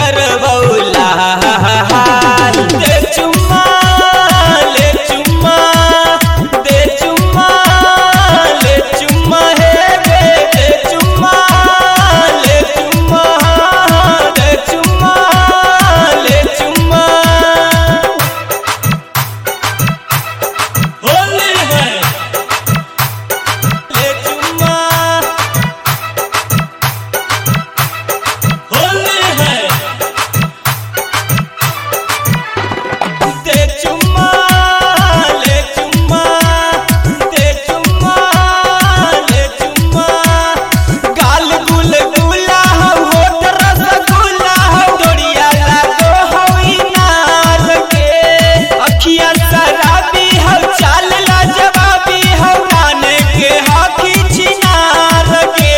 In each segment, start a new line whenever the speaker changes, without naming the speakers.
करबौला दे चुम्मा ले चुम्मा दे चुम्मा ले चुम्मा हे दे दे चुम्मा ले चुम्मा दे चुम्मा ले चुम्मा
होली है
ले चुम्मा
होली है
दे चुम्मा ले चुम्मा दे चुम्मा ले चुम्मा गाल गुल गुला हो होठ रसगुल्ला हो डोरिया लागो हो इनार के अखिया शराबी हो चाल ला जवाबी हो राने के हाथी छिनार के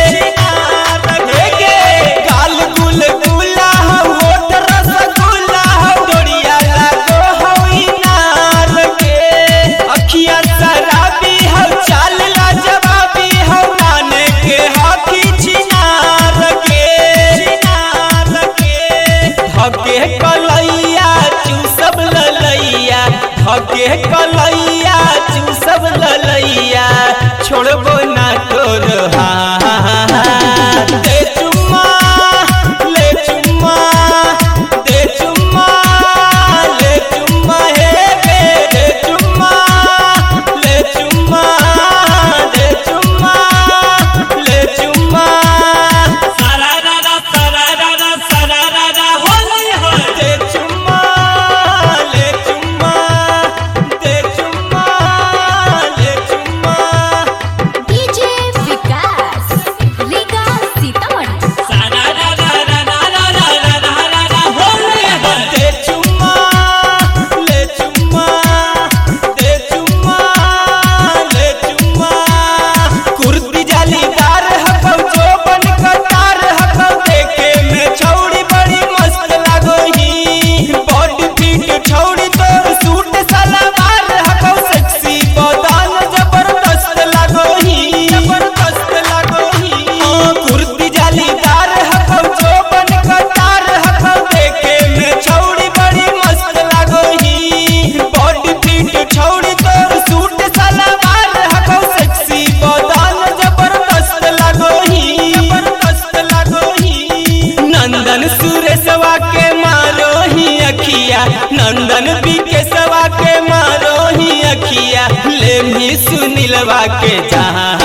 छिनार के गाल गुल गुला हो होठ रसगुल्ला हो डोरिया लागो हो इनार के अखिया शराबी हो चाल ला जवाबी हो राने के हाथी छिनार के छिनार के धके कलैया चूसब ललैया धके कलैया चूसब ललैया छोड़बो ना तोर हाथ दे चुम्मा ले चुम्मा दे चुम्मा ले चुम्मा हे बे दे चुम्मा ले चुम्मा दे चुम्मा ले चुम्मा
सारा रारा सारा रारा सारा रारा होली है
दे चुम्मा ले चुम्मा दे चुम्मा ले चुम्मा
डीजे विकास रीगा सीतामढ़ी
सारा रारा रारा रारा रारा रारा होली है
दे चुम्मा ले चुम्मा दे चुम्मा ले चुम्मा कुर्ती जालीदार हकौ चौबन कतार हकौ देखे में छौड़ी बड़ी मस्त लागो ही बॉडी फिट छौड़ी तोर सूट सलवार हकौ सेक्सी बदान जबरदस्त लागो ही जबरदस्त लागो ही हाँ, कुर्ती जालीदार हकौ चौबन कतार हकौ देखे में छौड़ी बड़ी मस्त लागो ही बॉडी फिट छौड़ी तोर सूट सलवार हकौ सेक्सी बदान जबरदस्त लागो ही जबरदस्त लागो ही नंदन सुरेशवा के मारो ही अखिया नंदन बिकेशवा के मारो ही अखिया ले भी सुनीलवा के जहाँ